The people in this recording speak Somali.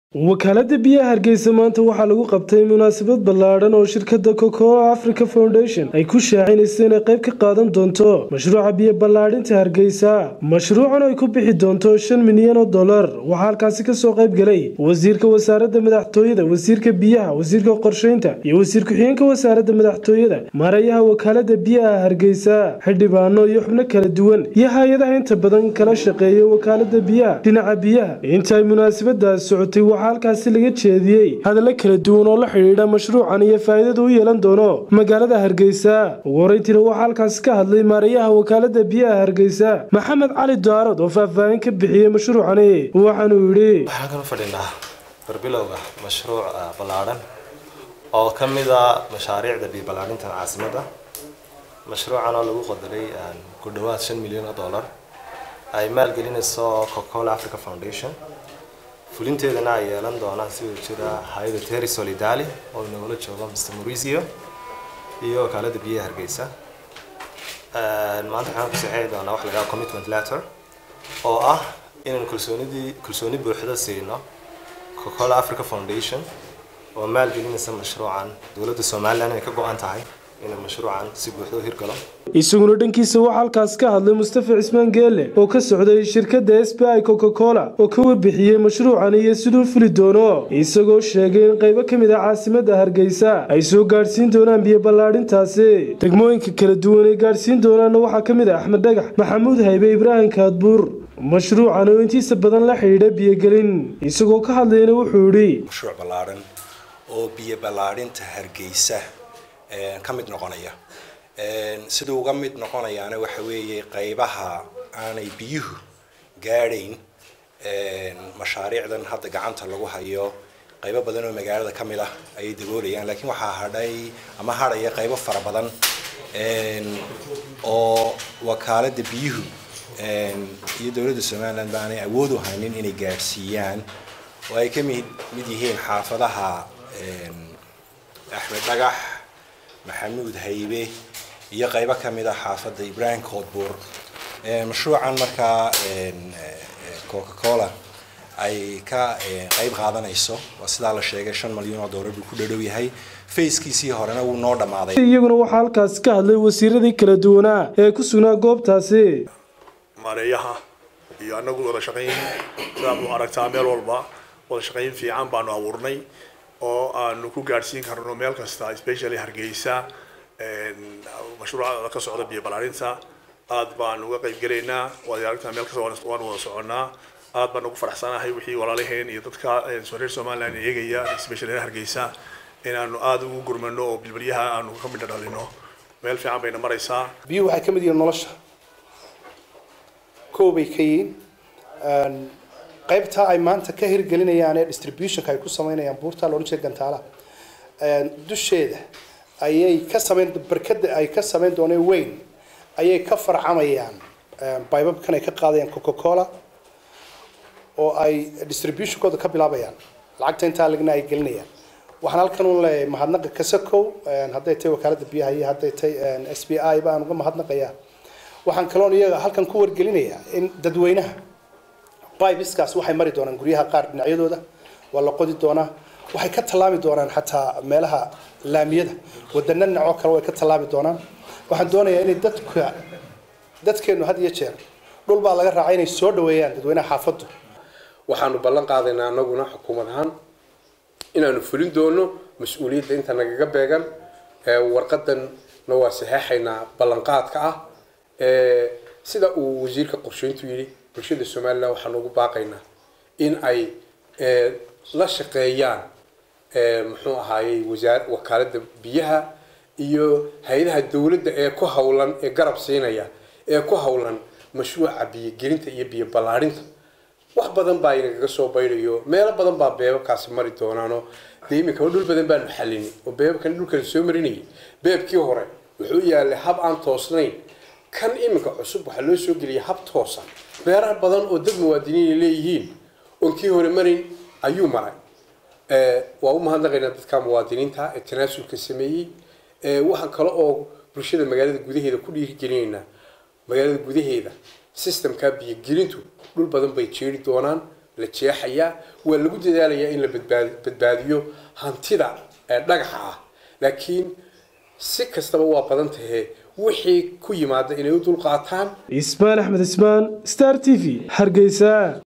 wakaalada biyaha hargeysa maanta waxaa lagu qabtay munaasabad ballaadhan oo shirkadda cocoa africa foundation ay ku shaacinaysa inay qayb ka qaadan doonto mashruuca biyo ballaadhinta hargeysa mashruucan ay ku bixi doonto shan milyan oo dollar waxaa halkaasi kasoo qayb galay wasiirka wasaaradda madaxtooyada wasiirka biyaha wasiirka qorsheynta iyo wasiir ku-xigeenka wasaaradda madaxtooyada maareeyaha wakaalada biyaha hargeysa xildhibaano iyo xubno kala duwan iyo hay-adaha inta badan kala shaqeeya wakaalada biyaha dhinaca biyaha inta ay munaasabadaas socotay waxaa halkaasi laga jeediyey hadallo kala duwan oo la xidhiidha mashruucan iyo faa'iidada u yeelan doono magaalada hargeysa ugu horeyntiina waxaa halkaasi ka hadlay maareeyaha wakaalada biyaha hargeysa maxamed cali daarod oo faahfaahin ka bixiyey mashruucani waxaanuu yidhi waxaan kala fadhinaa barbilowga mashruuc ballaadhan oo ka mid a mashaariicda biyo ballaadhinta caasimadda mashruucan oo lagu qadaray ku dhowaad shan milyan oo dollar ay maalgelinayso cocacola africa foundation fulinteedana ay yeelan doonaan sidoo jira hay-ada terry solidali oo inagula joogo mr mauricio iyo wakaalada biyaha hargeysa maanta waxaan ku saxeexi doonaa wax la yidhaha commitment letter oo ah inaan kalsoonidii kalsooni buuxda siino cocacola africa foundation oo maalgelinaysa mashruucan dowladda somaliland inay ka go-an tahay inuu mashruucan si buuxda u hirgalo isaguna dhankiisa waxaa halkaas ka hadlay mustafa cismaan geele oo ka socday shirkadda s b i coca cola oo ka warbixiyey mashruucan iyo siduu fuli doono isagoo sheegay in qaybo ka mid ah caasimadda hargeysa ay soo gaadhsiin doonaan biyo ballaadhintaasi degmooyinka kala duwan ay gaadhsiin doonaanna waxaa ka mid ah axmed dhagax maxamuud haybe ibraahim kaadbuur mashruucan oo intiisa badan la xidhiidha biyogelin isagoo ka hadlayna wuxuu yidhi mashruuc ballaadhan oo biyo ballaadhinta hargeysa ka mid noqonaya siduu uga mid noqonayaana waxa weeye qaybaha aanay biyuhu gaadhayn mashaariicdan hadda gacanta lagu hayo qaybo badan oo magaalada ka mid ah ayay daboolayaan laakiin waxaa hadhay ama hadhaya qaybo fara badan oo wakaalada biyuhu iyo dowladda somaliland ba aanay awood u haynin inay gaadhsiiyaan oo ay ka mid mid yihiin xaafadaha axmed dhagax maxamuud haybe iyo qaybo ka mid a xaafadda ibrahim koodbuur mashruucan markaa coca cola ay ka qayb qaadanayso waa sidaa la sheegay shan malyan oo dollar buu ku dhadhow yahay fayskiisii horena wuu noo dhammaaday iyaguna waxaa halkaasi ka hadlay wasiiradii kala duwanaa ee ku sugnaa goobtaasi maareeyaha iyo anagu wada shaqayn sidaad u aragtaa meel walba wada shaqayn fiican baanu abuurnay oo aanu ku gaadhsiin karno meel kasta especially hargeysa mashruuca ka socda biyo balaarinta aad baan uga qayb gelaynaa waad aragtaa meel kasta waan wada soconaa aad baan ugu faraxsanahay wixii walaalaheen iyo dadka reer somaliland eegaya especially reer hargeysa inaanu aada ugu gurmano oo bilbilyaha aanu ka midho dhalino meel fiican bayna maraysaa biyuhu waxay ka mid yihiin nolosha kow bay ka yihiin qaybta ay maanta ka hirgelinayaan ee distributionka ay ku sameynayaan buurta loodhan jeeda gantaala dusheeda ayay ka sameyn barkada ay ka sameyn dooneen weyn ayay ka farcamayaan baybabkan ay ka qaadayaan coca cola oo ay distributionkooda ka bilaabayaan lacagta intaa lagna ay gelinayaan waxaan halkan u leeyahay mahadnaqa kasakow hadday tahay wakaalada biyaha iyo hadday tahay s b i baan uga mahadnaqayaa waxaan kaloon iyaga halkan ku wargelinayaa in dadweynaha bibiskaas waxay mari doonaan guryaha qaar dhinacyadooda waa la qodi doonaa waxay ka tallaabi doonaan xataa meelaha laamiyada wadana dhinacoo kale way ka tallaabi doonaan waxaan doonayaa inay dadka dadkeenu had iyo jeer dhul baa laga raacay inay soo dhaweeyaan dadweynaha xaafaddu waxaanu ballan qaadaynaa anaguna xukuumad ahaan inaanu fulin doono mas-uuliyadda inta nagaga beegan warqadanna waa saxeexaynaa ballanqaadka ah sida uu wasiirka qorsheyntu yidhi bulshada somaliland waxaan ugu baaqaynaa in ay la shaqeeyaan muxuu ahaayey wasaar wakaalada biyaha iyo hay-adaha dowladda ee ku hawlan ee garab siinaya ee ku hawlan mashruuca biyogelinta iyo biyo ballaadhinta wax badan baa inagaga soo baydayo meelo badan baa beebabkaasi mari doonaanoo dee iminka dhul badan baanu xalini oo beebabkan dhulkala soo marinayay beebkii hore wuxuu yaalay hab aan toosnayn kan iminka cusub waxaa loo soo geliyay hab toosan beeraha badan oo dad muwaadiniin leeyihiin oon kii hore marin ayuu maray waa u mahadnaqaynaa dadka muwaadiniinta ee tanaasulka sameeyey waxaan kale oo bulshada magaalada gudaheeda ku dhiirigelinaynaa magaalada gudaheeda systemka biyogelintu dhul badan bay jeeri doonaan la jeexayaa waa lagu dadaalayaa in la badbaadi badbaadiyo hantida ee dhagaxa ah laakiin si kastaba waa badan tahee wixii ku yimaada inay u dulqaataan ismaan axmed ismaan star t v hargeysa